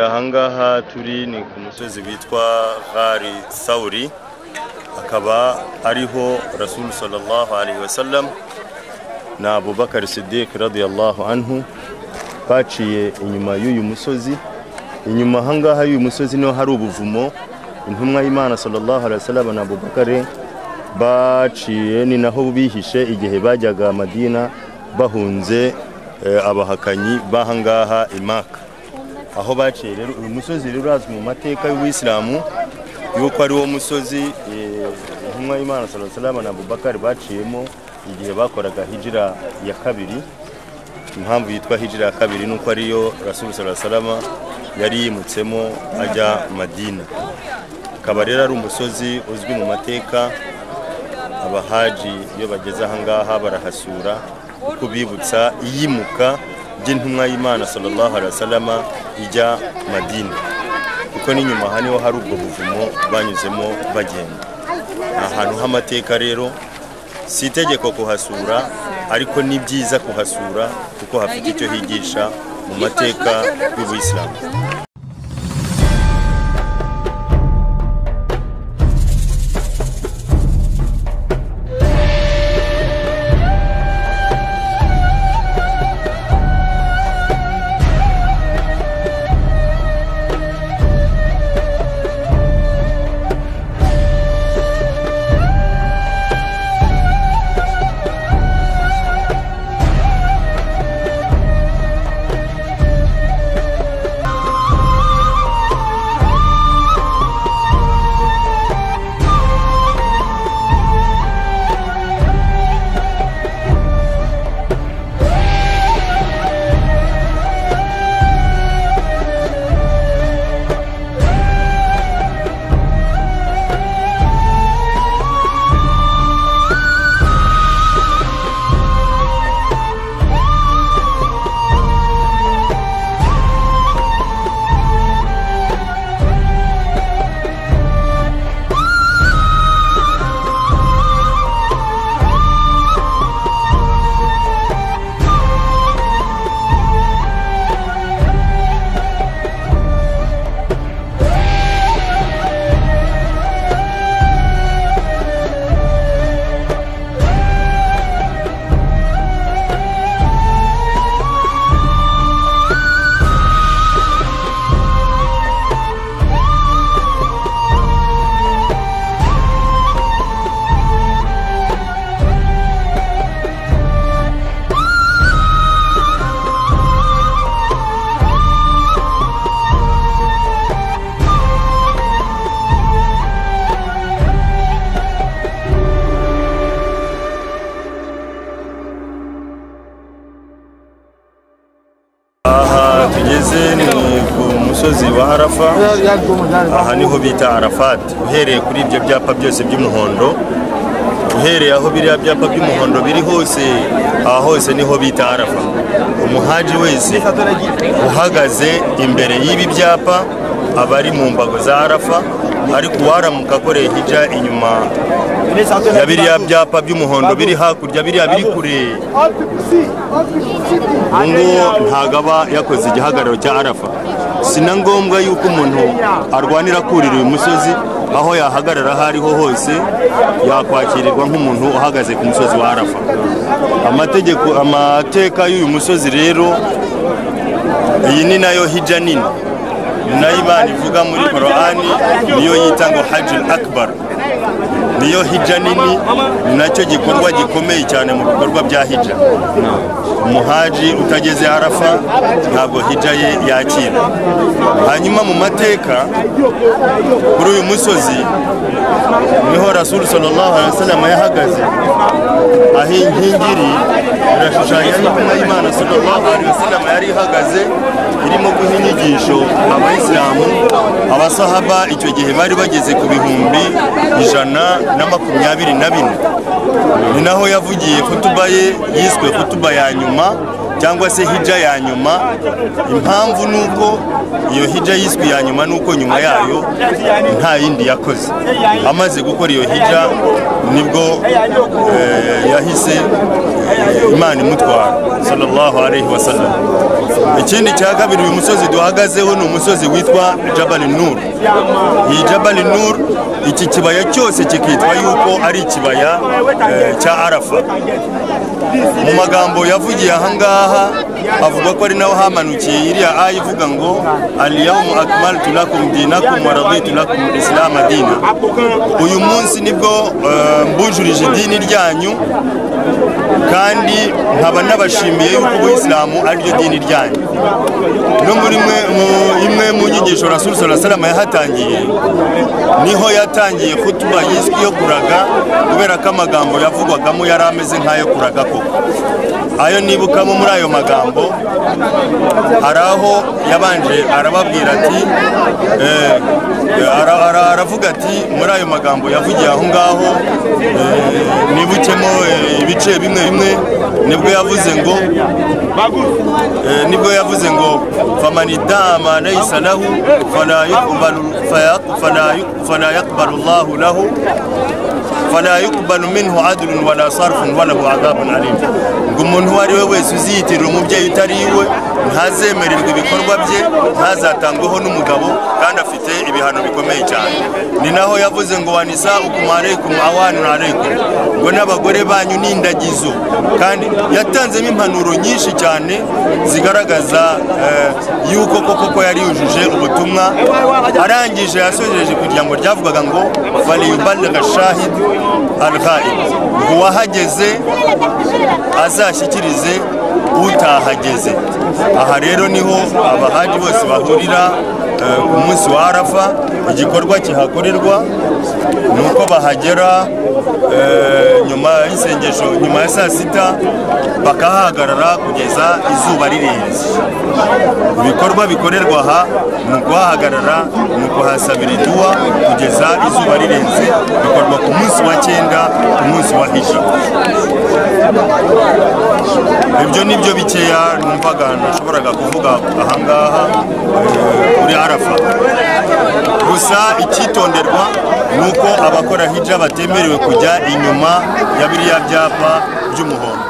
ahangaha turi ni ku musozi witwa ghari sawuri akaba ariho rasulu sallallahu alaihi wasallam na abubakar siddiq radiyallahu anhu baciye inyuma y'uyu musozi inyuma ahangaha y'uyu musozi niho hari ubuvumo intumwa y'imana sallallahu alaihi wasallam na abubakar baciye ni naho bihishe igihe bajyaga madina bahunze eh, abahakanyi b'ahangaha imaka aho baciye rero uyu musozi rero urazwi mu mateka y'ubuyisilamu yuko ari wo musozi eh, intumwa y'imana sallallahu alaihi wasallam na abubakar baciyemo igihe bakoraga hijira ya kabiri impamvu yitwa hijira ya kabiri nuko ariyo rasul sallallahu alaihi wasallam yari yimutsemo ajya madina akaba rero ari umusozi uzwi mu mateka abahaji iyo bageze ahangaha barahasura kuko bibutsa iyimuka ry'intumwa y'imana sallallahu alaihi wasallam ijya madina kuko n'inyuma aha niho hari ubwo buvumo banyuzemo bagenda ni ahantu h'amateka rero si itegeko kuhasura ariko ni byiza kuhasura kuko hafite icyo higisha mu mateka y'ubuyisilamu tugeze ni ku musozi wa arafa aha niho bita arafati uhereye kuri ibyo byapa byose by'umuhondo uhereye aho biriya byapa by'umuhondo biri hose aha hose niho bita arafa umuhaji wese uhagaze imbere y'ibi byapa aba ari mu mbago za arafa ariko uwaramuka akoreye hijya inyuma ya biriya byapa by'umuhondo biri hakurya biriya biri kure ubu ngubu ntabwo aba yakoze igihagararo cya arafa si na ngombwa yuko umuntu arwanira kurira uyu musozi aho yahagarara aho ariho hose yakwakirirwa nk'umuntu uhagaze ku musozi wa arafa amategeko amateka y'uyu musozi rero iyi ni nayo hijya nini ni nayo imana ivuga muri korowani niyo yita ngo hajil akbar niyo hijja nini ni nacyo gikorwa gikomeye cyane mu bikorwa bya hijja umuhaji utageze arafa ntabwo hijja ye yakira hanyuma mu mateka kuri uyu musozi niho rasulu sallallahu alaihi wasallam yahagaze aho inkingi iri irashushanya n'intumwa y'imana sallallahu alaihi wasallam yari ihagaze irimo guha inyigisho abayisilamu abasahaba icyo gihe bari bageze ku bihumbi ijana na makumyabiri na bine ni naho yavugiye kutuba ye yiswe kutuba ya nyuma cyangwa se hijja ya nyuma impamvu ni uko iyo hijja yiswe iya nyuma ni uko nyuma yayo nta yindi yakoze amaze gukora iyo hijja nibwo eh, yahise eh, imana imutwara sallallahu alaihi wasallam ikindi cya kabiri uyu musozi duhagazeho ni umusozi witwa jabali nur iyi jabali nur iki kibaya cyose kikitwa yuko ari ikibaya eh, cya arafa mu magambo yavugiye ahangaha avuga ko ari naho hamanukiye iriya aya ivuga ngo aliyamu akmaltu lakum dinakum wa raditu lakum isilama dina uyu munsi nibwo eh, mbujurije idini ryanyu kandi nkaba n'abashimiye yuko ubuyisilamu ariryo dini ryanyu no muri mwe mu- imwe mu nyigisho rasulu sala salama yahatangiye niho yatangiye kutuba yiswe iyo kuraga kubera ko amagambo yavugwagamo yari ameze nk'ayo kuraga koko ayo nibukamo muri ayo magambo hari aho yabanje arababwira ati eh, ara- ara- aravuga ati muri ayo magambo yavugiye aho ngaho eh, nibukemo eh, ibice bimwe bimwe nibwo yavuze ngo Eh, nibwo yavuze ngo famanidama laysa lahu fala yuqbalu faya- fala yu- fala yaqbalu Allahu lahu fala yuqbalu minhu adlun wala sarfun walahu adhabun alim ngo umuntu uwo ari we wese uziyitirira umubyeyi utari iwe ntazemererwa ibikorwa bye ntazatangweho n'umugabo kandi afite ibihano bikomeye cyane ni naho yavuze ngo wanisa ukumareikum awanun aleikum ngo n'abagore banyu ni indagizo kandi yatanzemo impanuro nyinshi cyane zigaragaza eh, yuko koko ko yari yujuje ubutumwa arangije yasojeje kugira ngo ryavugaga ngo faliyubalaga shahid alghaib ngo uwahageze azashyikirize utahageze aha rero niho abahaji bose bahurira eh, ku munsi wa arafa igikorwa kihakorerwa ni uko bahagera eh, nyuma y'isengesho nyuma ya saa sita bakahahagarara kugeza izuba rirenze ibikorwa bikorerwa aha ni ukuhahagarara ni ukuhasabira iduwa kugeza izuba rirenze bikorwa ku munsi wa cyenda ku munsi wa hija ibyo ni byo bikeya numvaga nashoboraga kuvuga ahangaha eh, kuri arafa gusa icyitonderwa ni uko abakora hija batemerewe kujya inyuma ya biriya byapa by'umuhondo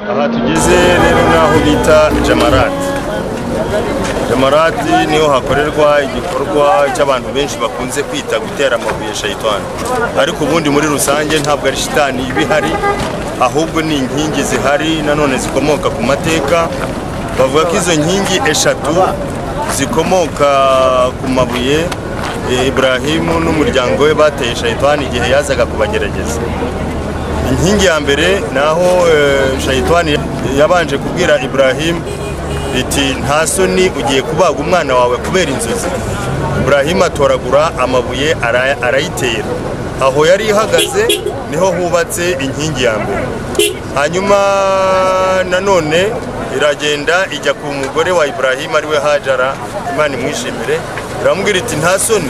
aha tugeze rero nk'aho bita jamarati jamarati niho hakorerwa igikorwa cy'abantu benshi bakunze kwita gutera amabuye shayitani ariko ubundi muri rusange ntabwo ari shitani iba ihari ahubwo ni inkingi zihari nanone zikomoka ku mateka bavuga ko izo nkingi eshatu zikomoka ku mabuye eh, iburahimu n'umuryango we bateye shayitani igihe yazaga kubagerageza inkingi ya mbere ni aho eh, shayitani yabanje kubwira iburahimu iti nta soni ugiye kubaga umwana wawe kubera inzozi iburahimu atoragura amabuye ara- arayitera aho yari ihagaze niho hubatse inkingi ya mbere hanyuma nanone iragenda ijya ku mugore wa iburahimu ariwe hajara imana imwishimire iramubwira iti nta soni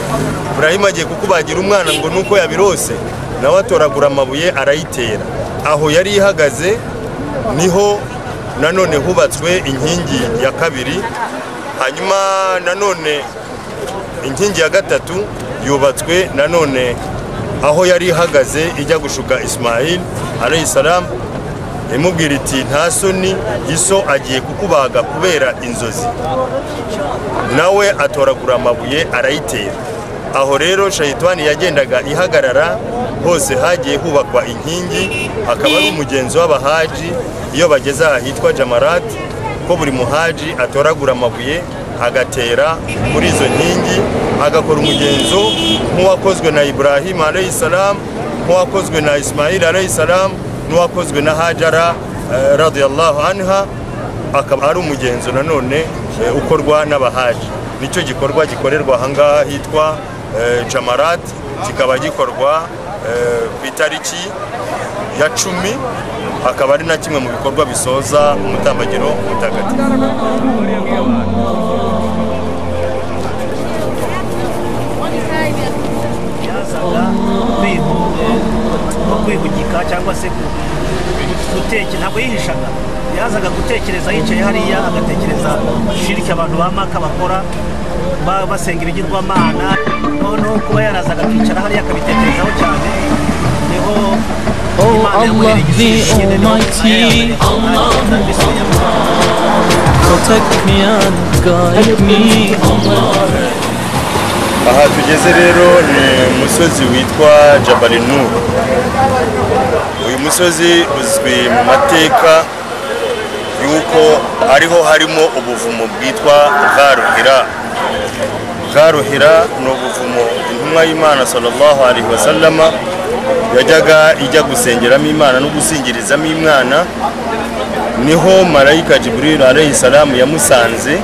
iburahimu agiye kukubagira umwana ngo nuko yabirose nawe atoragura amabuye arayitera aho yari ihagaze niho nanone hubatswe inkingi ya kabiri hanyuma nanone inkingi ya gatatu yubatswe nanone aho yari ihagaze ijya gushuka ismail alayhi salam imubwira iti nta soni iso agiye kukubaga kubera inzozi nawe atoragura amabuye arayitera aho rero shayitani yagendaga ihagarara hose hagiye hubakwa inkingi akaba ari umugenzi w'abahaji iyo bageze aha hitwa jamarati ko buri muhaji atoragura amabuye agatera muri izo nkingi agakora umugenzo nk'uwakozwe na iburahimu alayhi salam nk'uwakozwe na ismail alayhi salam n'uwakozwe na hajara eh, radiyallahu anha akaba ari umugenzo nanone eh, ukorwa n'abahaji nicyo gikorwa gikorerwa ahangaha hitwa eh, jamarat kikaba gikorwa eh, ku itariki ya cumi akaba ari na kimwe mu bikorwa bisoza umutambagiro mutagatifu no kwihugika cyangwa se ku- guteke ntabwo yihishaga yazaga gutekereza yicaye hariya agatekereza shiriki abantu ba maka bakora ba- basenga ibigirwamana noneho kuba yarazaga akicara hariya akabitekerezaho cyane niho Oh, Imana yamuhereye Allah, the igisubizo nyine niho Almighty. yazaga kubisubiramo. Protect me and guide me, Allah. aha tugeze rero ni umusozi witwa jabari nuru uyu musozi uzwi mu mateka yuko ariho harimo ubuvumo bwitwa bwaruhira bwaruhira ni ubuvumo intumwa y'imana sallallahu alaihi wasallama yajyaga ijya gusengeramo imana no gusingirizamo imana niho marayika jibril alayhi salamu yamusanze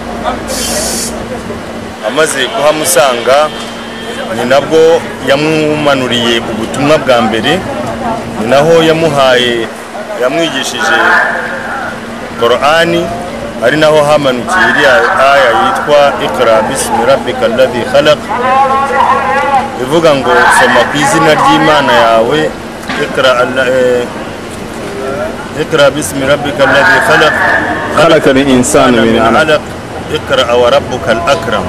amaze kuhamusanga ni nabwo yamumanuriye ubutumwa bwa mbere ni naho yamuhaye yamwigishije korani ari naho hamanukiye iriya aya yitwa ikra bismi rabbika alladhi khalaq ivuga ngo soma ku izina ry'imana yawe ikra alla- eh, ikra bismi rabbika alladhi khalaq خلق الإنسان من علق alaq ikra wa rabbuka al akram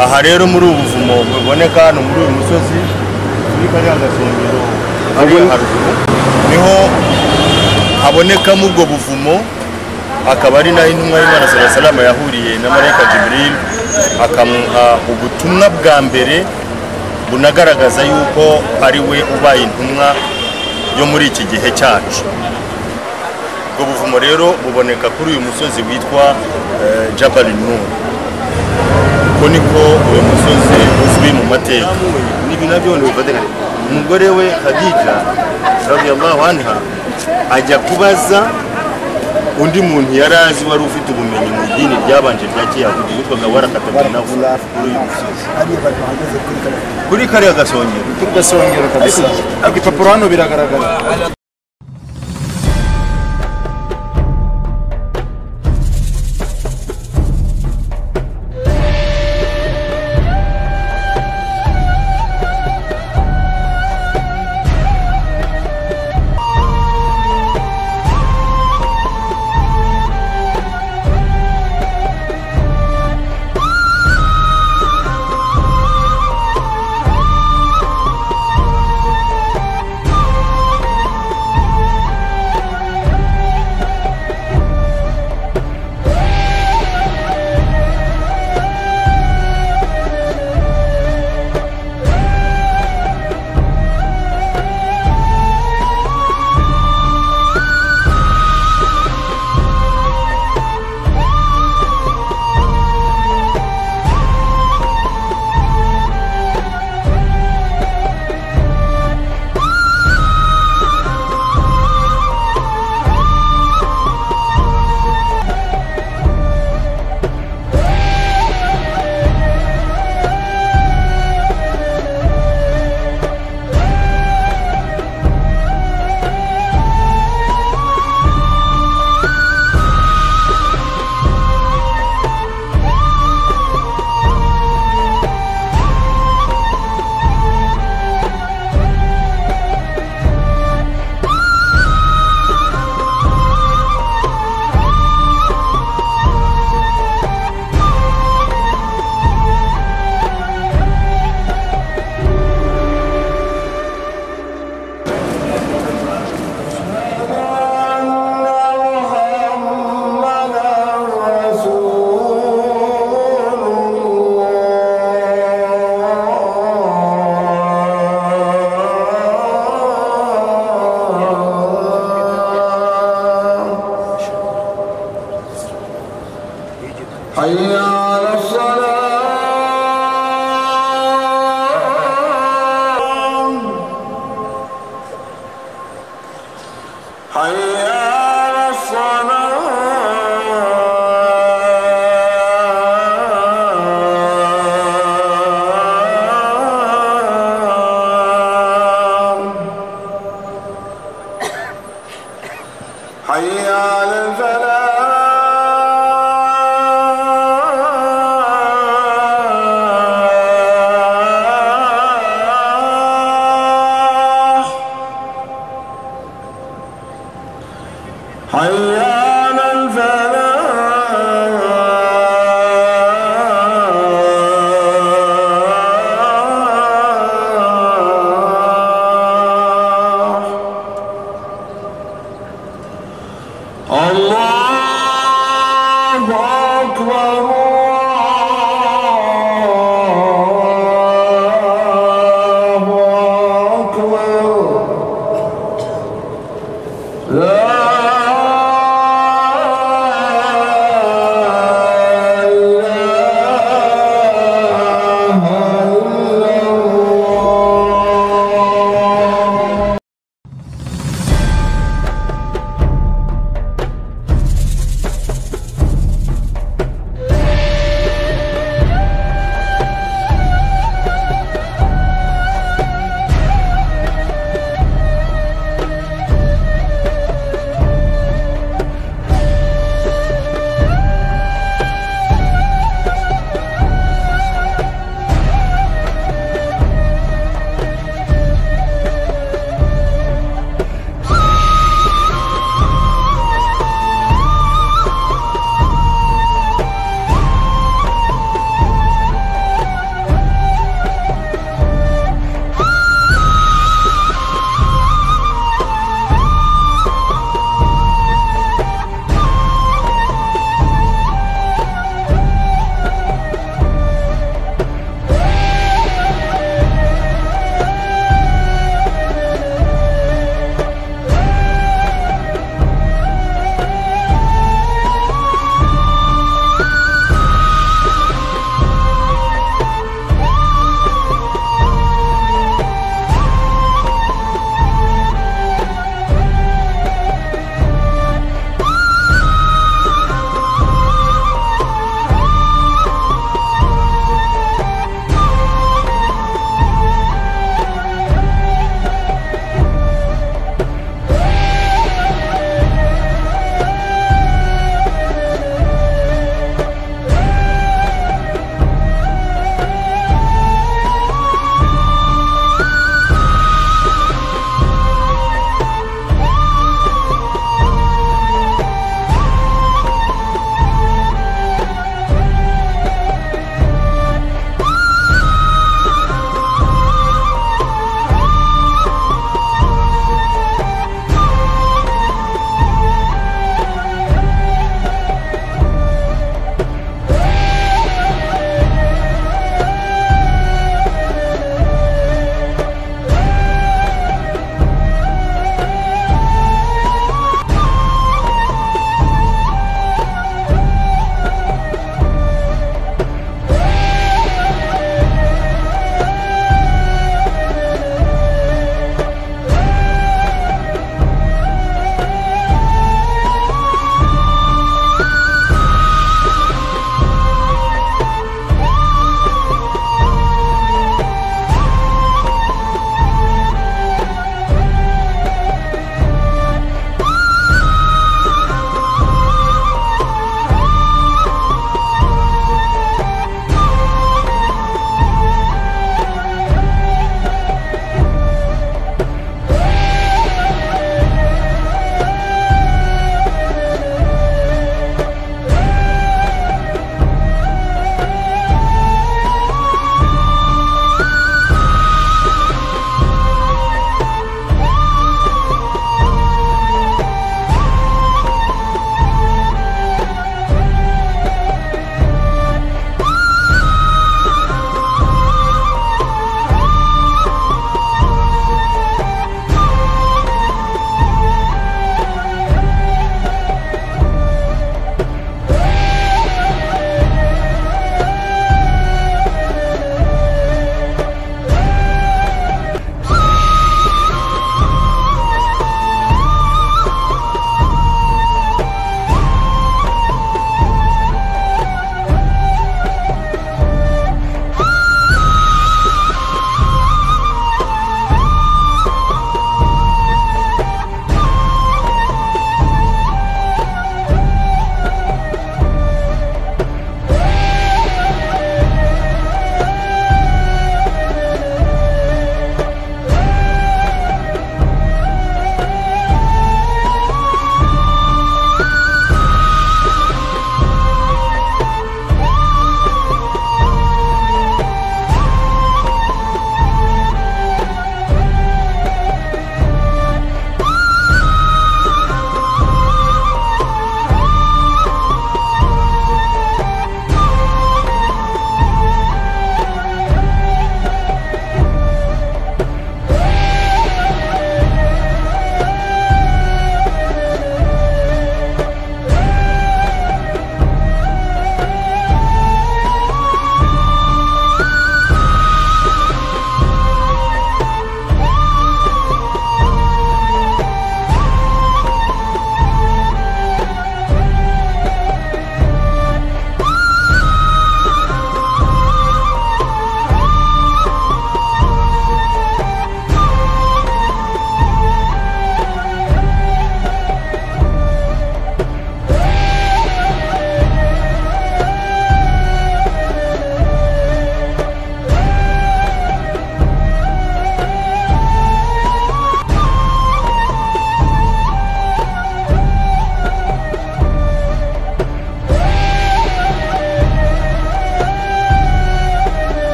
aha rero muri ubu buvumo buboneka hano muri uyu musozi muri kariya gasongero kari Ubwo- haruguru niho habonekamo ubwo buvumo akaba ari naho intumwa y'imana sala salama yahuriye na marayika jibril akamuha ubutumwa bwa mbere bunagaragaza yuko ari we ubaye intumwa yo muri iki gihe cyacu ubwo buvumo rero buboneka kuri uyu musozi witwa eh, jabal nur uko niko uyu musozi uzwi mu mateka n'ibi nabyo ni bifatikanye umugore we hadija radiyallahu anha ajya kubaza undi muntu yari azi wari ufite ubumenyi mu idini ryabanje rya kiyahudi witwaga warakatabunavu kuri uyu musozi kuri kariya gasongero gasongero kabisa ibipapuro hano biragaragara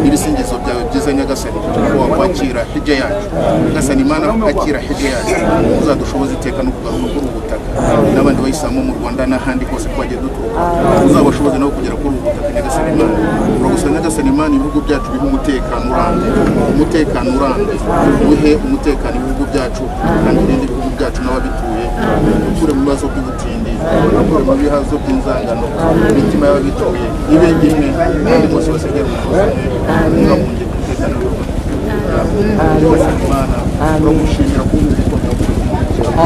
ibisingizo byawe byiza nyagasani kuko wakwakira hirya yacu nyagasani imana akira hirya yacu uzadushoboza iteka no kugaruka kuri ubu butaka n'abandi bayisilamu mu rwanda n'ahandi hose twagiye duturuka uzabashoboze nabo kugera kuri ubu butaka nyagasani imana uragusaba nyagasani imana ibihugu byacu bihe umutekano urambye umutekano urambye uhe umutekano ibihugu byacu kandi urinde ibihugu byacu n'ababituye ukure mu bibazo by'ubutindi ukure mu bihazo by'inzangano imitima y'ababituye ibe imwe kandi bose basigare mu buzima niba mu ngeri umutekano nyagasani imana turagushimira kuba uri gukomera kuri ubu butaka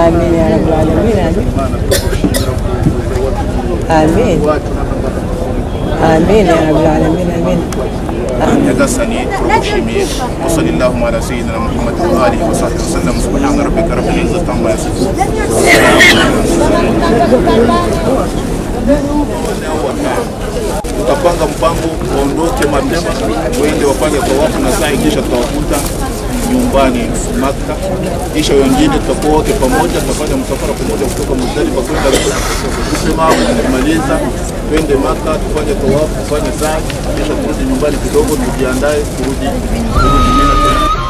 آمين يا رب العالمين imana turagushimira ku buzima watugiriye آمين iwacu n'amagambo آمين يا رب العالمين آمين nyagasani turagushimiye wasallallahu ala sayyidina muhammad wa alihi wa sahbihi wasallam subhana rabbika rabbil izzati amma yasifun tutapanga mpango waondoke mapema waende wafanye tawafu na sa'i kisha tutawakuta nyumbani Maka, kisha wengine tutakuwa wote pamoja, tutafanya msafara pamoja kutoka Muzdalifa kwenda kusema kumaliza, twende Maka tufanye tawafu, tufanye sa'i, kisha turudi nyumbani kidogo, tujiandae kurudi kurudi Mina tena.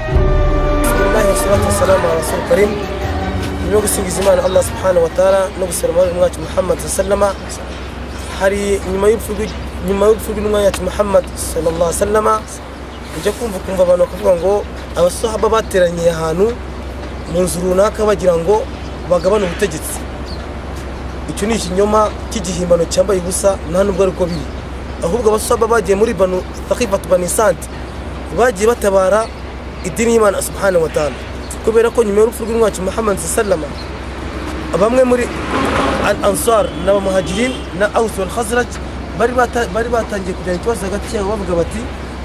الله والصلاة والسلام على رسول الكريم nibyo gusingiza imana allah subhanahu wa ta'ala no gusaba umwami wacu muhammad sallama hari nyuma y'urupfu rw'i- nyuma y'urupfu rw'intumwa yacu muhammad sallallahu sallama ujya kumva ukumva abantu bakavuga ngo abasahaba bateraniye ahantu mu nzu runaka bagira ngo bagabane ubutegetsi icyo ni ikinyoma cy'igihimbano cyambaye ubusa nta nubwo ari uko biri ahubwo abasaba bagiye muri banu takifatu bani sante bagiye batabara idini y'imana subhanahu wa ta'ala kubera ko nyuma y'urupfu rw'umwacu muhammad sallama bamwe muri al ansar n'abamuhajirin na aus wal khazraj bari bata- bari batangiye kugirana ikibazo hagati yabo bavuga bati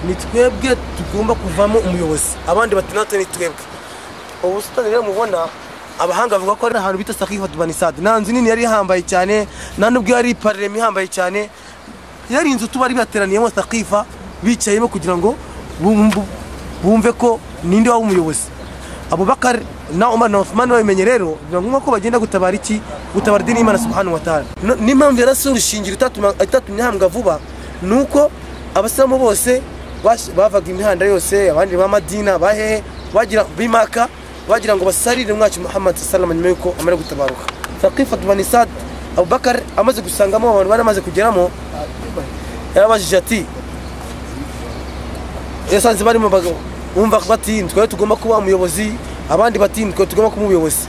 ni twebwe tugomba kuvamo umuyobozi abandi bati natwe ni twebwe ubu busitani rero mubona abahanga bavuga ko ari ahantu bita sakifatu banisade nta nzu nini yari ihambaye cyane nta nubwo yari iparerema ihambaye cyane yari inzu tuba bari bateraniyemo sakifa bicayemo kugira ngo bumvu- bumve ko ninde waba umuyobozi abubakar na umar na uthman babimenye rero biba ngombwa ko bagenda gutabara iki gutabara idini y'imana subhanahu wa ta'ala No- n'impamvu yarasize urushingira itatuma- itatumye ahambwa vuba ni uko abasilamu bose bash- bavaga imihanda yose abandi ba madina bahehe bagira bimaka bagira ngo basarire umwacu muhammad salama nyuma y'uko amara gutabaruka fakifat banisad abubakar amaze gusangamo abantu bari amaze kugeramo yarabajije ati yasanze barimo bag- bumva bati twari tugomba kuba umuyobozi abandi bati twari tugomba kuba umuyobozi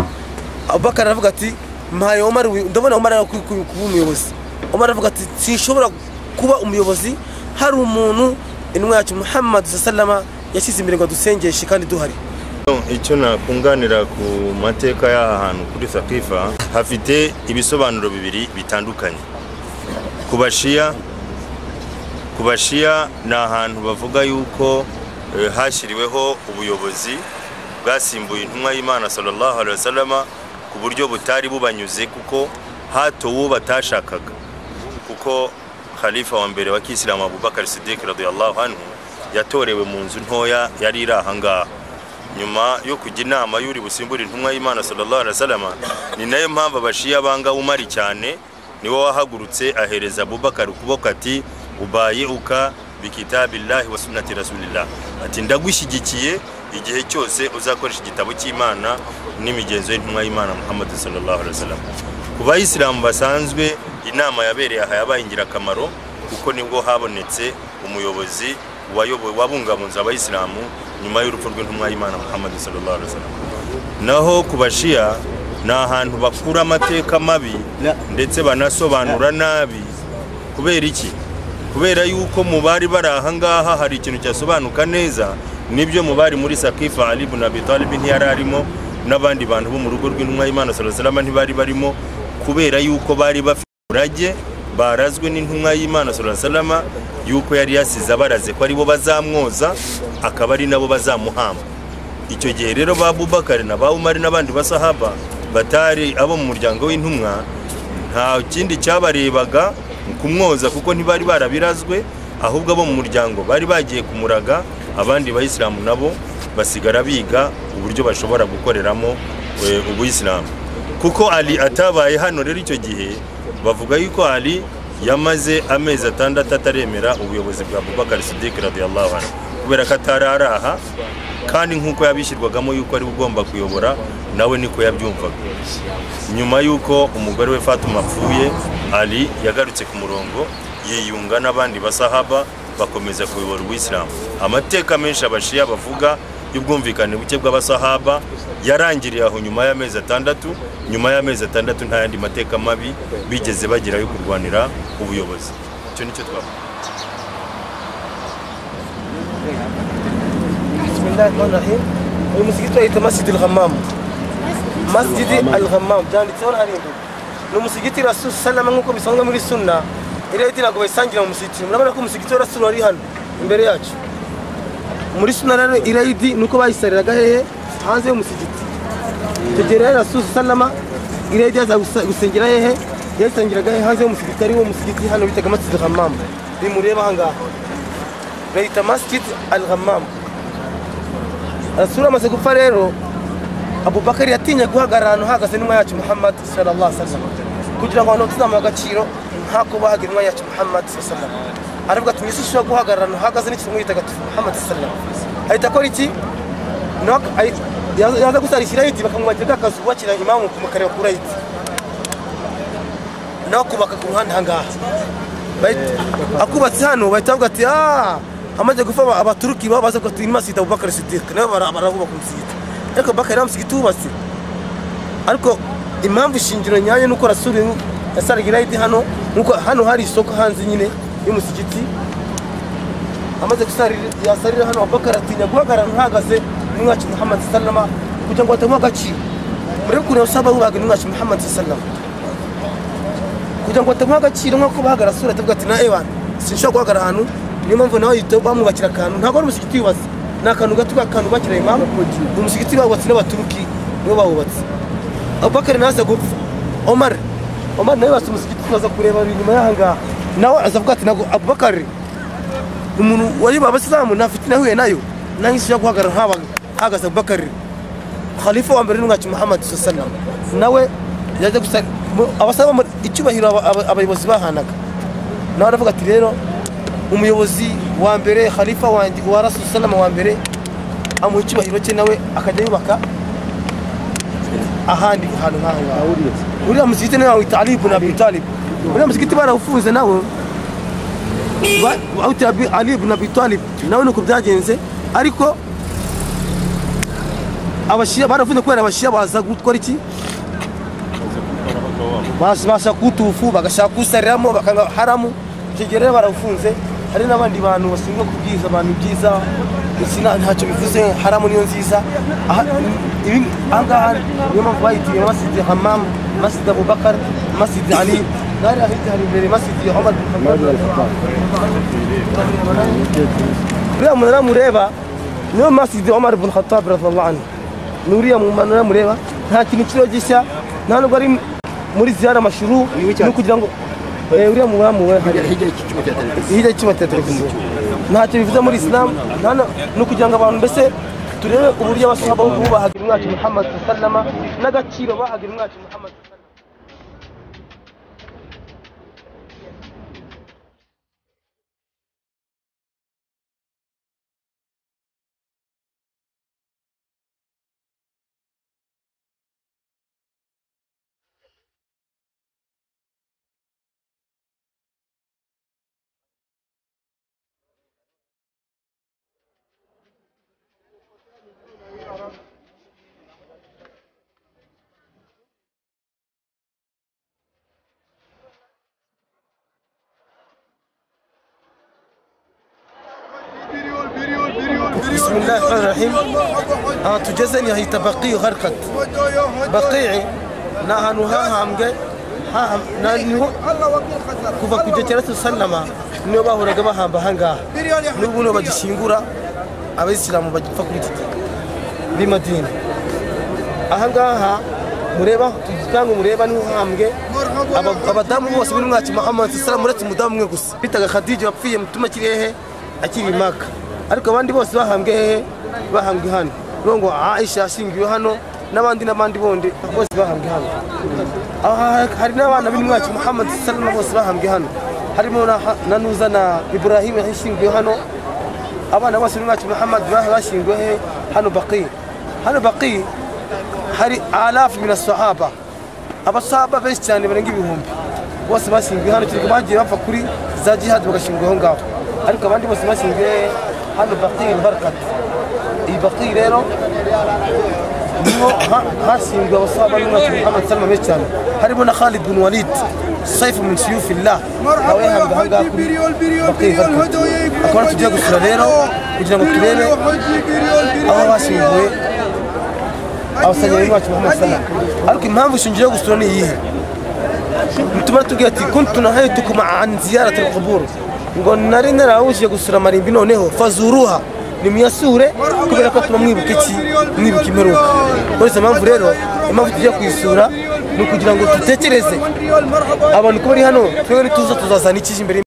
abubakar aravuga ati mpaye omar wi- ndabona omar ari kuba umuyobozi umara aravuga ati sinshobora kuba umuyobozi hari umuntu intumwa yacu muhammad sallama yashyize imbere ngo dusengeshe kandi duhari icyo nakunganira ku mateka y'aha hantu kuri sakifa hafite ibisobanuro bibiri bitandukanye ku bashiya ku bashiya ni ahantu bavuga yuko eh, hashyiriweho ubuyobozi bwasimbuye intumwa y'imana sallallahu alaihi wasallama ku buryo butari bubanyuze kuko hatowe uwo batashakaga kuko khalifa wa mbere wa kisilamu abubakar siddiq radiyallahu anhu yatorewe mu nzu ntoya yari iri ahangaha nyuma yo kujya inama y'uri busimbura intumwa y'imana sallallahu alaihi wasallama ni nayo mpamvu abashiya banga umari cyane niwe wahagurutse ahereza abubakar ukuboko ati ubaye uka bikitabillahi wa sunnati rasulillah ati ndagushyigikiye igihe cyose uzakoresha igitabo cy'imana n'imigenzo y'intumwa y'imana muhammad sallallahu alaihi wasallam ku bayisilamu basanzwe inama yabereye aha yabaye ingirakamaro kuko nibwo habonetse umuyobozi wayoboye wabungabunze abayisilamu nyuma y'urupfu rw'intumwa y'imana muhammad sallallahu alaihi wasallam naho ku bashiya ni ahantu bakura amateka mabi ndetse banasobanura nabi kubera iki kubera yuko mu bari bari ahangaha hari ikintu cyasobanuka neza nibyo mu bari muri sakifa ali ibn abi talib ntiyari arimo n'abandi bantu bo mu rugo rw'intumwa y'imana salama ntibari barimo kubera yuko bari bafite umurage barazwe n'intumwa y'imana salama yuko yari yasize abaraze ko aribo bazamwoza akaba ari nabo bazamuhamba icyo gihe rero ba bubakari na ba umari n'abandi basahaba batari abo mu muryango w'intumwa nta kindi cyabarebaga kumwoza kuko ntibari barabirazwe ahubwo abo mu muryango bari bagiye kumuraga abandi bayisilamu nabo basigara biga uburyo bashobora gukoreramo eh, ubuyisilamu kuko ali atabaye hano rero icyo gihe bavuga yuko ali yamaze amezi atandatu ataremera ubuyobozi bwa bubakari sidiki radiyallahu anhu kubera ko atari ari aha kandi nk'uko yabishyirwagamo yuko ari we ugomba kuyobora nawe niko yabyumvaga nyuma y'uko umugore we fatuma apfuye ali yagarutse ku murongo yiyunga n'abandi basahaba bakomeza kuyobora ubuyisilamu amateka menshi abashiya bavuga y'ubwumvikane buke bw'abasahaba yarangiriye aho nyuma y'amezi atandatu nyuma y'amezi atandatu nta yandi mateka mabi bigeze bagira yo kurwanira ubuyobozi icyo nicyo twavuga bismillahirrahmanirrahim uyu musigiti bayita masjidi al-ghamam masjidi al-ghamam byanditseho n'arindwi ni umusigiti rasul salama nk'uko bisanzwe muri sunna iriya yindi ntabwo bayisangira mu musigiti murabona ko umusigiti wa rasul wari hano imbere yacu muri sunna rero iriya yindi ni uko bayisariraga hehe hanze y'umusigiti tugera rero rasul salama iriya yindi yaza gusa- gusengera hehe yasangiraga hehe hanze y'umusigiti ari wo musigiti hano bitaga masjidi al-ghamam bimureba aha ngaha bayita masjidi al-ghamam rasura amaze gupfa rero abubakari yatinye guhagarara ahantu hahagaze n'intumwa yacu muhammad sallallahu alaihi wasallam kugira ngo abantu tuzamuha agaciro nk'ako bahaga intumwa yacu muhammad sallallahu alaihi wasallam aravuga ati mwisi ushobora guhagarara ahantu hahagaze n'ikintu gitagatifu muhammad sallallahu alaihi wasallam ahita akora iki Nuko ahi- yaza yaza gusarikira hiti bakamwubakira ka kazu bubakira imamu kumukareba kuri hiti nawe akubaka ku ruhande ahangaha Bahita- akubatse hano bahita bavuga ati "Ah, amaze gupfa aba- abaturuki baba baza kugira ati masita abubakar sidiki nabo bara- barahubaka umusigiti ariko bakari nta musigiti wubatse ariko impamvu shingiro nyayo ni uko rasuri yasaraga irayidi hano nuko hano hari isoko hanze nyine y'umusigiti amaze gusarira yasarira hano abubakar atinya guhagarara ntuhagaze n'umwacu muhammad sallama kugira ngo batamuha agaciro muri ukuntu usaba bubaga n'umwacu muhammad sallama kugira ngo batamuha agaciro nk'uko bahagara sura atavuga ati na ewana sinshobora guhagarara ahantu niyo mpamvu nawe yita bamwubakira akantu ntabwo ari umusigiti yubatse ni akantu gato k'akantu bakira imamu ni umusigiti bawubatse n'abaturuki nibo bawubatse abubakari naza gupfa omar omar nawe yubatse umusigiti tukaza kureba biri inyuma y'aha ngaha nawe azavuga ati ntabwo abubakari umuntu wari abasilamu nta fitina ahuye nayo nanjye sinshobora guhagarara nk'aba- hahagaze abubakari khalifa wa mbere n'umwacu muhammad sallam nawe yaje gusa mu- abasaba mu- icyubahiro aba- aba- abayobozi bahanaga nawe aravuga ati rero umuyobozi wa mbere khalifa wanjye wa rasul salama wa mbere amuha icyubahiro cye nawe akajya yubaka ahandi ahantu nk'aho ngaho uriya musigiti nawe wawita ali ibn abi talib uriya musigiti barawufunze nawe ba- bawita Abi- ali ibn abi talib nawe nuko byagenze ariko abashiya baravuze kubera abashiya baza gukora iki basi bashaka kuwutufu bagashaka kuwusariramo bakanga haramu icyo gihe rero barawufunze hari n'abandi bantu bashinzwe kubwiza abantu ibyiza iki nta- ntacyo bivuze haramu niyo nziza Aha- ibi- aha ngaha niyo mpamvu bayitiriye masidi hamamu masidi abubakar masidi ali n'ahari ahita hari imbere masidi omar bin khattab uriya munara mureba niyo masidi omar bin khattab radiyallahu anhu ni uriya munara mureba nta kintu kiriho gishya nta nubwo ari muri ziyara mashuru no kugira ngo Eh, uriya munara mureba hariya hirya y'icyuma cya televiziyo ntacyo bivuze muri isilamu nta na- ni ukugira ngo abantu mbese turebe uburyo abasahaba bubahaga umwacu muhammad sallama n'agaciro bahaga umwacu muhammad sallama بسم الله الرحمن الرحيم ها تجزني هي تبقي غرقت بقيعي نا هانو ها همجي ها هم نا نيو kuva ku gihe cyera sallama niyo bahoraga bahamba ahangaha n'ubu niyo bagishingura abayisilamu bagipfa kuri iki gihe b'i madina ahangaha mureba cyangwa mureba niho hambwe aba- abadamu bose b'umwaci muhammad salamu uretse umudamu umwe gusa bitaga khadija wapfuye mutuma kirehe akiri i maka ariko abandi bose bahambwe hehe bahambwe hano niyo ngo aisha yashingiwe hano n'abandi n'abandi bondi bose bahambwe hano aha hari n'abana b'umwaci muhammad salamu bose bahambwe hano harimo na na nuza na ibrahim yashingiwe hano abana bose n'umwacu muhammad bahe bashyinguwe he hano baki hano baki hari alafu mina sahaba abasahaba benshi cyane barenga ibihumbi bose bashyinguwe hano kereka bagiye bapfa kuri za jihad bagashingwa aho ngaho ariko abandi bose bashyinguwe hano baki barakata iyi baki rero niho ha- hashyinguwe abasahaba n'umwacu muhammad salama benshi cyane harimo na khalid bin walid saifu min siyufillah nawe yahambwe aha ngaha kuri baki barakata akaba tugiye gusura rero kugira ngo turebe aho bashyinguwe abasangeri bacu muhammad salah ariko impamvu ishingiye yo gusura ni iyihe bituma tubwira ati kuntu nahayitukum an ziyarati alqubur ngo nari narawujije gusura marimbi noneho fazuruha nimuyasure kubera ko tuma mwibuka iki mwibuka imperuka uretse impamvu rero impamvu tujya kuyisura ni ukugira ngo dutekereze abantu ko bari hano twebwe nituza tuzazana ikije imbere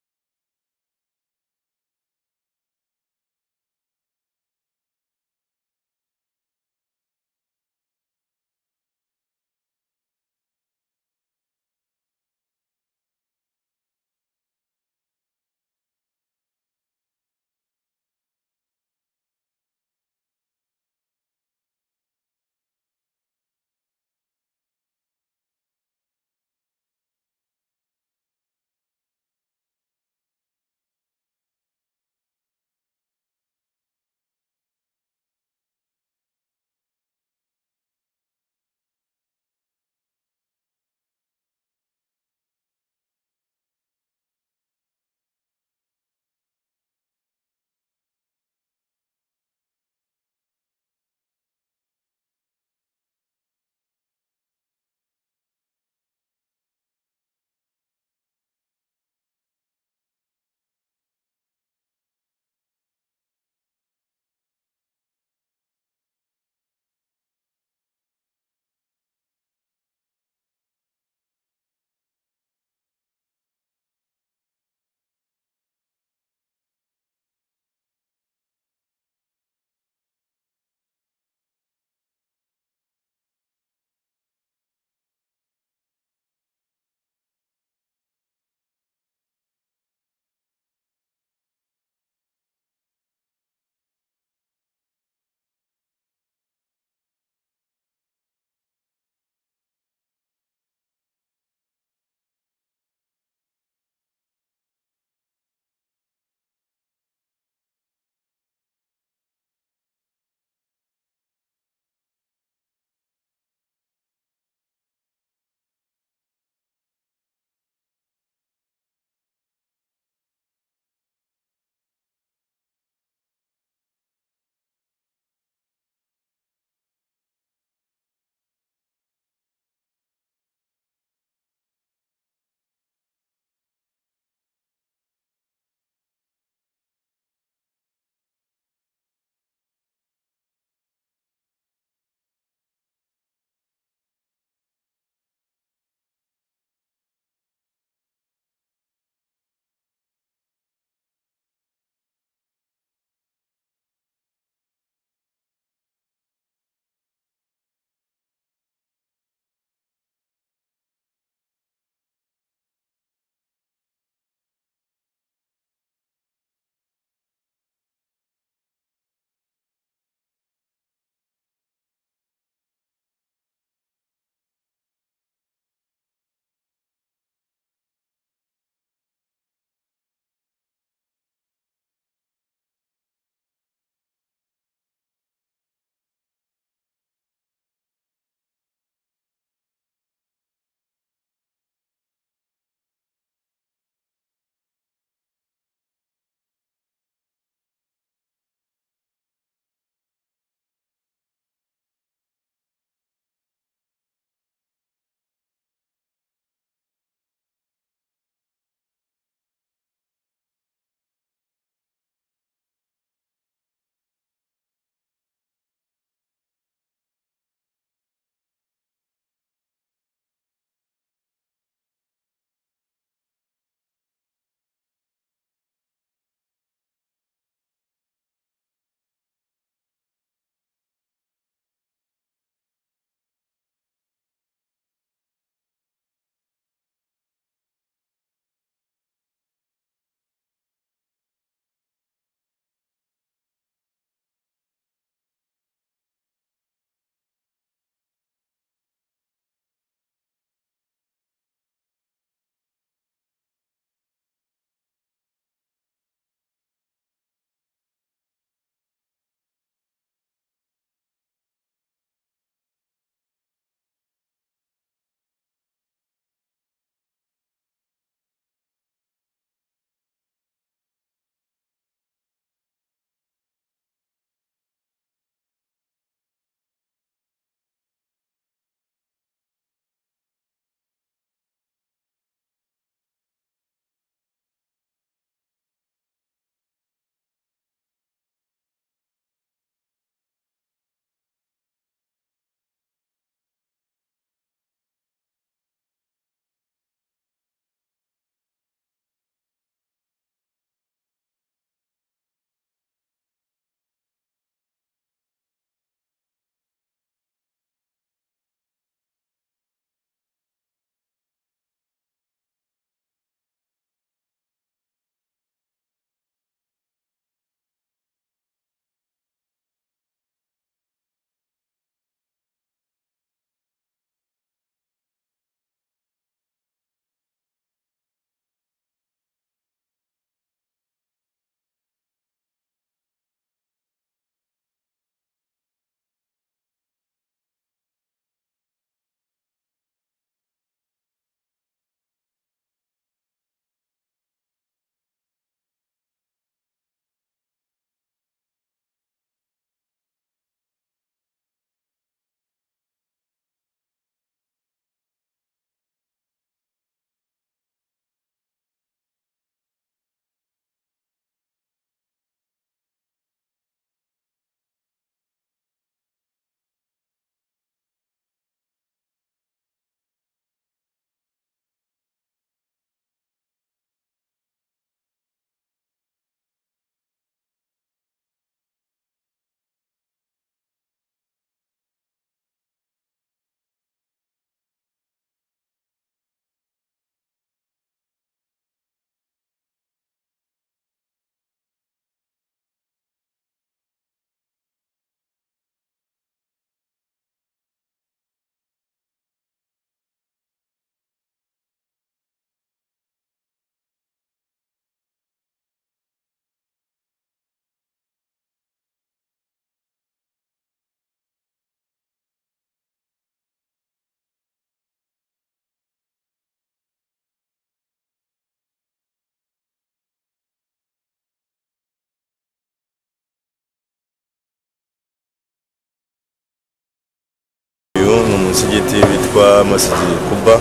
hano munsi y'igiti bitwa masigi kuba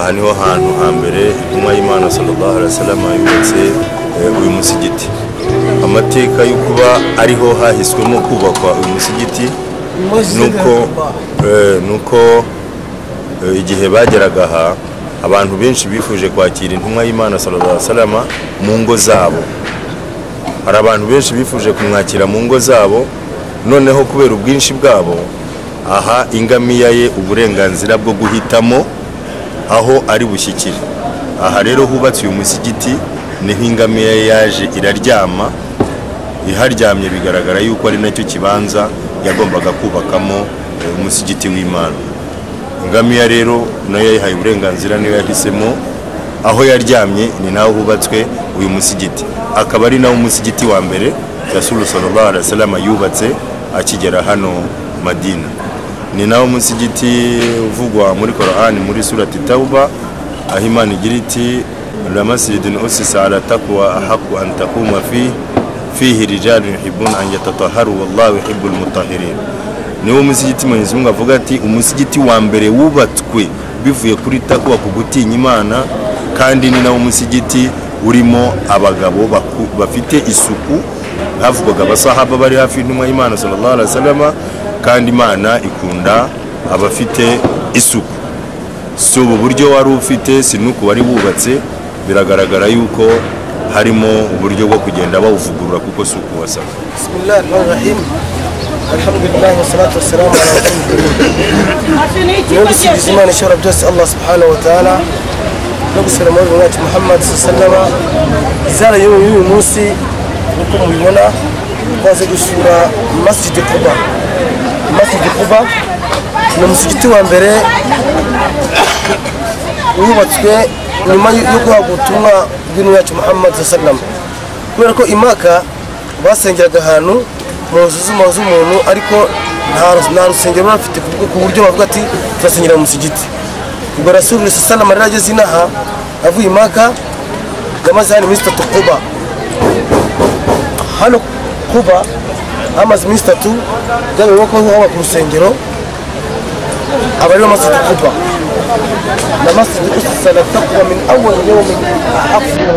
aha niho hantu hambere intumwa y'imana sallallahu alaihi wasallam yubatse eh, uyu musigiti amateka yo kuba ariho hahiswemo kubakwa uyu musigiti nuko eh, nuko eh, igihe bageraga aha abantu benshi bifuje kwakira intumwa y'imana sallallahu alaihi wasallam mu ngo zabo hari abantu benshi bifuje kumwakira mu ngo zabo noneho kubera ubwinshi bwabo aha ingamiya ye uburenganzira bwo guhitamo aho ari bushyikire aha rero hubatse uyu musigiti niho ingamiya ye yaje iraryama iharyamye bigaragara yuko ari nacyo kibanza yagombaga kubakamo eh, umusigiti w'imana ingamiya rero nayo yayihaye uburenganzira niyo yahisemo aho yaryamye ni naho hubatswe uyu musigiti akaba ari nawo umusigiti wa mbere rasulu sallallahu alaihi wasallam yubatse akigera hano madina ni nawo musigiti uvugwa muri korani muri surati tauba aho imana igira iti ramasjidin usisa ala taqwa ahaqu an taquma fi fihi rijalun yuhibbuna an yatataharu wallahu yuhibbul mutahirin niwo musigiti mwenyezi mungu avuga ati umusigiti wa mbere wubatswe bivuye kuri takuwa ku gutinya imana kandi ni nawo musigiti urimo abagabo baku- bafite isuku havugwaga abasahaba bari hafi y'intumwa y'imana sallallahu alaihi wasallam kandi imana ikunda abafite isuku si ubu buryo wari ufite si n'uku wari wubatse biragaragara yuko harimo uburyo bwo kugenda bawuvugurura kuko si uku wasabwa بسم الله الرحمن الرحيم الحمد لله والصلاة والسلام على رسول الله نبسي زمان شهر بجس الله سبحانه وتعالى نبسي رمضان ونات محمد صلى الله عليه وسلم زال يوم يوم موسي نقوم بيونا وازد الشورى مسجد قبا مسجد قبا نمسجد وانبري wubatswe nyuma yo guhabwa ubutumwa bw'intumwa yacu muhammad sallam kubera ko imaka basengeraga ahantu mu nzu z'umuntu z'umuntu ariko nta nta rusengero bari bafite ku bwo- ku buryo bavuga ati turasengera mu musigiti ubwo rasulu sallam rero ageze inaha avuye imaka yamaze hano iminsi itatu kuba hano kuba hamaze iminsi itatu byabaye ko hubakwa urusengero aba ariyo masiti kuba لمصر أسس للتقوى من أول يوم أفضل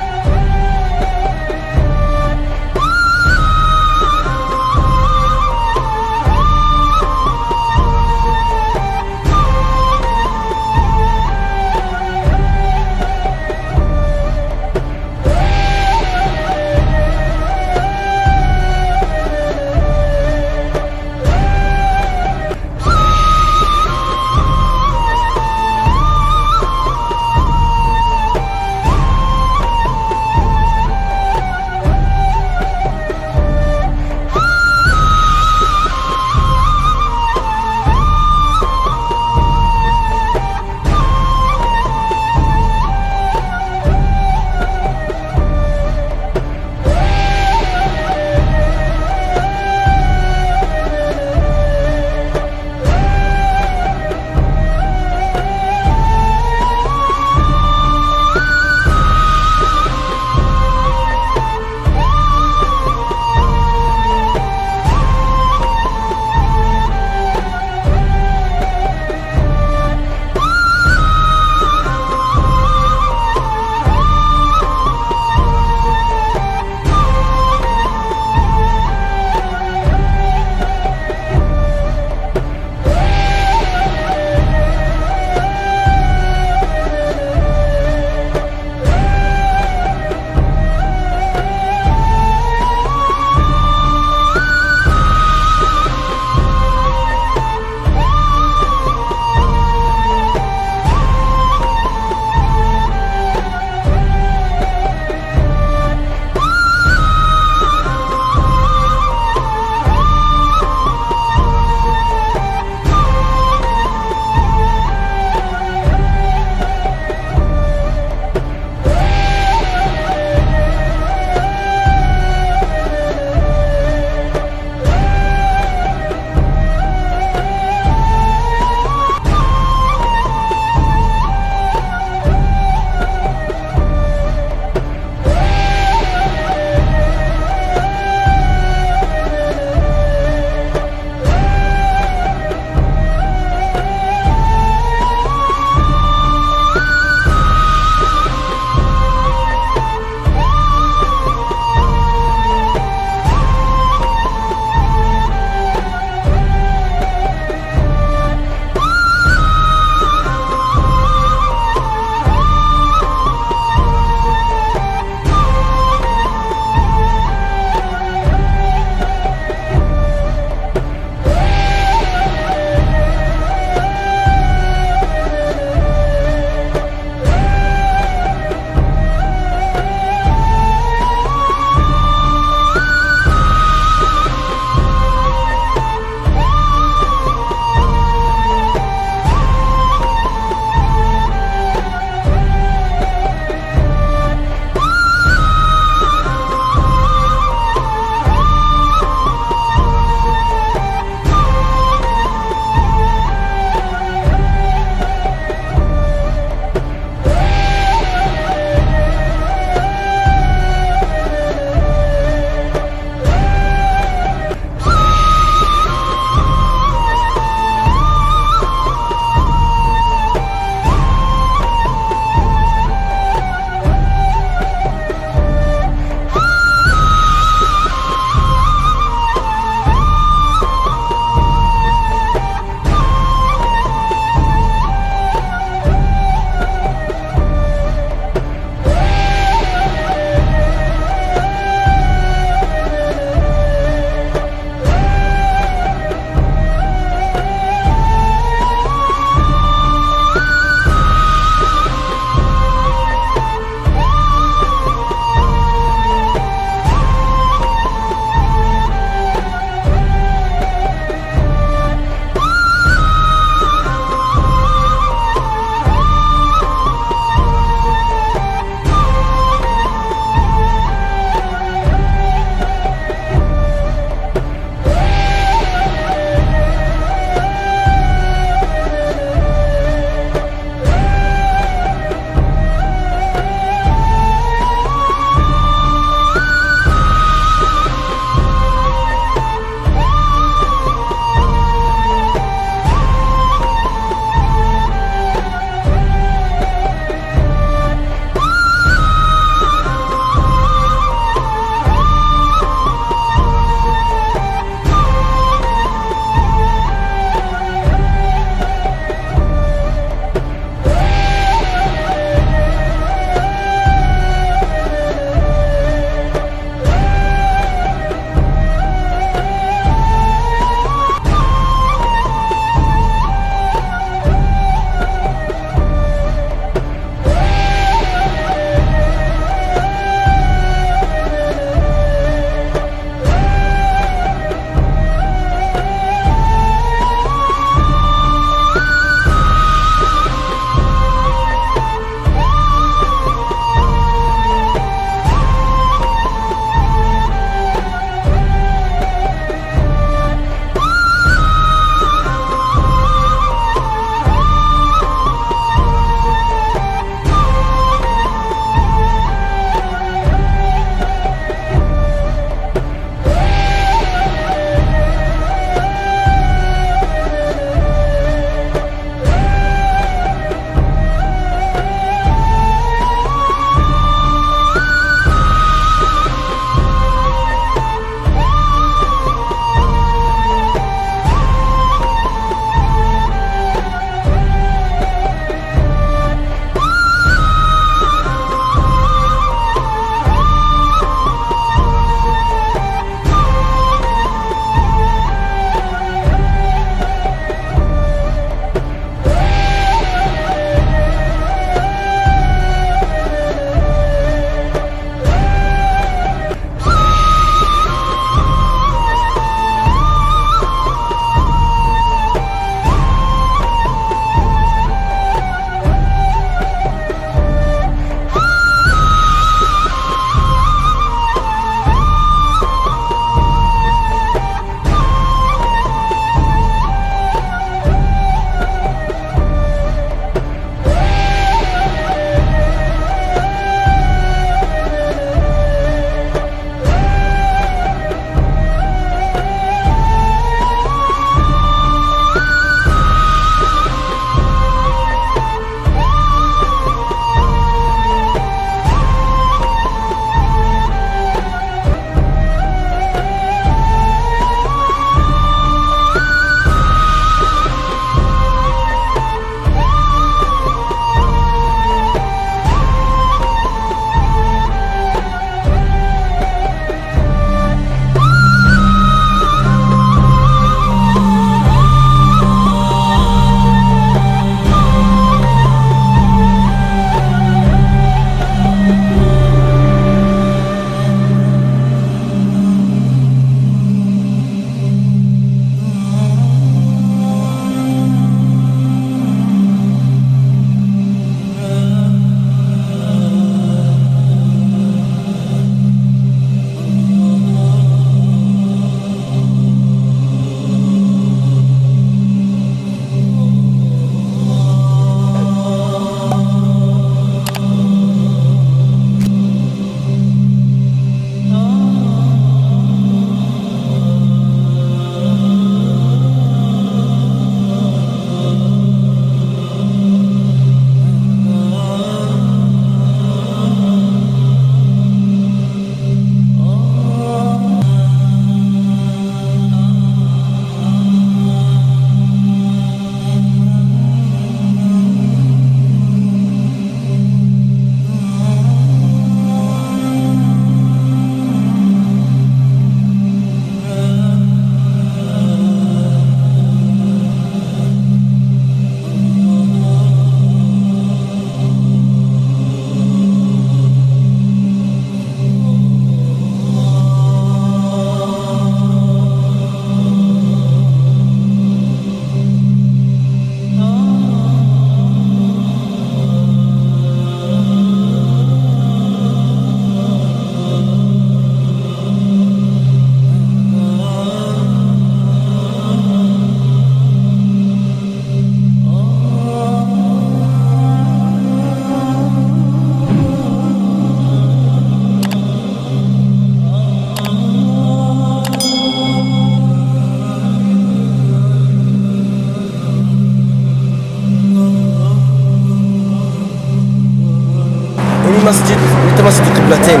masjid bita masjid kibulatain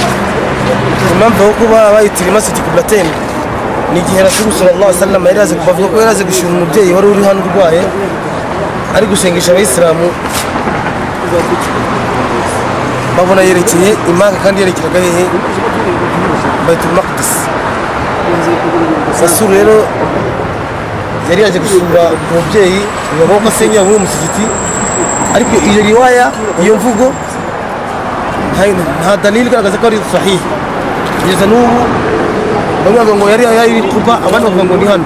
impamvu yo kuba bayitiriye masjid kibulatain ni igihe rasulu sallallahu alaihi wasallam yari azi bavuga ko yari azi gushima umubyeyi wari uri hano urwaye ari gusengesha abayisilamu babona yerekeye imanga kandi yerekeraga hehe baitul maqdis rasulu rero yari yaje gusura umubyeyi bibaho ko asengera muri uwo musigiti ariko iyo riwaya iyo mvugo nta- nta dalili igaragaza ko ari sahihi kugeza n'ubu bamwe bavuga ngo yari yari kuba abandi bavuga ngo ni hano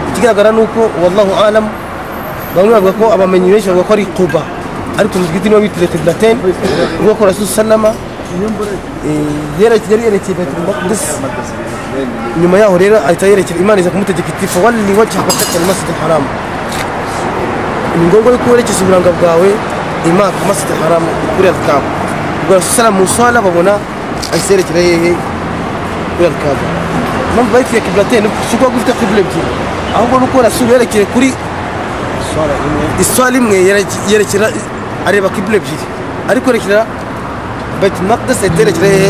ikigaragara ni uko wallahu alam bamwe bavuga ko abamenyi benshi bavuga ko ari kuba ariko umusigiti niwo bitiriye kibulatain ubwo ko rasul salama eh, yari yari yerekeye baitul maqdis nyuma yaho rero ahita yerekera imana iza kumutegeka iti fawalli wajhaka shatra almasjid haram ni ngombwa yuko werekeza uburanga bwawe imana ku masjid haram kuri alkaba ubwo rasusala mu nsala babona ahise yerekera hehe kuri alkaba impamvu bayitiye kiblateni si ukuba gufite kibula ebyiri ahubwo ni uko rasulu yerekeye kuri iswala imwe yereke- yerekera areba kibula ebyiri ariko yerekera baitul maqdis ahita yerekera hehe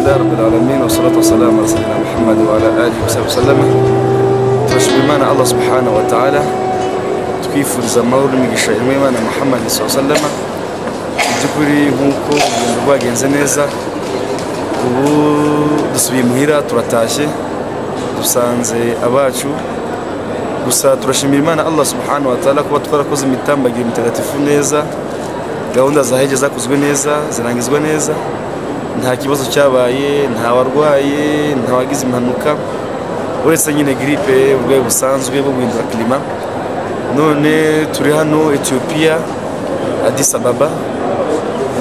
لله رب العالمين والصلاة والسلام على سيدنا محمد وعلى آله وصحبه وسلم tunashimimana allah subhanahu wa taala twifuriza amahoro n'imigisha y'imana muhammad sallama mu by'ukuri nk'uko urugendo rwagenze neza ubu dusubiye imuhira turatashye dusanze abacu gusa turashimira imana allah subhanahu wa taala kuba twarakoze imitambagiro mitagatifu neza gahunda za hege zakozwe neza zirangizwa neza nta kibazo cyabaye nta warwaye nta wagize impanuka uretse nyine giripe urwego busanzwe bwo guhindura kirima none turi hano etiyopiya adisababa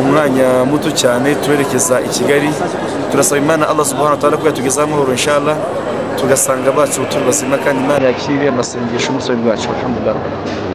umwanya muto cyane turerekeza i kigali turasaba imana allah subhanahu ta'ala ko yatugezaho amahoro inshala tugasanga bacu turi bazima kandi imana yakire amasengesho y'umusore rwacu alhamdulillah